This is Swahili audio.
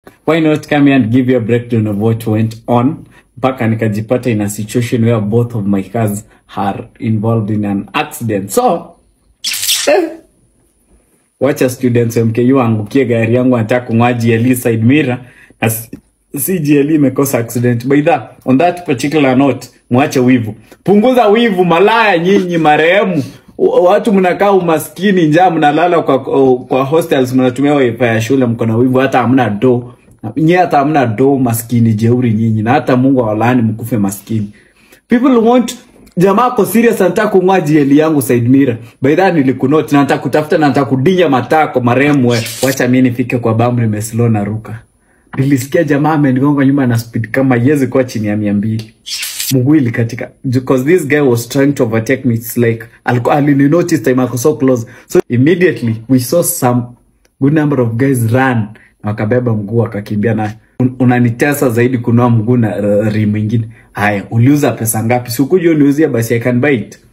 why not come here and give you a breakdown of what went on mpaka nikajipata in a situation where both of my cars are involved in an accident so eh, wacha students wa mku angukie gari yangu anataka kung'oa GLE side mirror na si- si GLE imekosa accident by that on that particular note mwache wivu punguza wivu malaya nyinyi marehemu W- watu mnakaa umaskini njaa mnalala kwa, kwa hostels mnatumia wifi ya shule mko na wivu hata hamna do nyie hata hamna do maskini jeuri nyinyi na hata mungu awalaani mkufe maskini people want jamaa ko serious anataka kung'oa GL yangu side mirror by that nilikunoti na nataka kutafuta na nataka kudinya matako marehemu we wacha mimi nifike kwa bamu nimeslow na ruka nilisikia jamaa amenigonga nyuma na speed kama yezi kuwa chini ya mia mbili mguu ilikatika because this guy was trying to overtake me it's like alikuwa alininotice time ako so close so immediately we saw some good number of guys run na wakabeba mguu wakakimbia nayo Un- unanitesa zaidi kunua mguu na uh, rim ingine haya uliuza pesa ngapi sikuja uniuzia basi i can buy it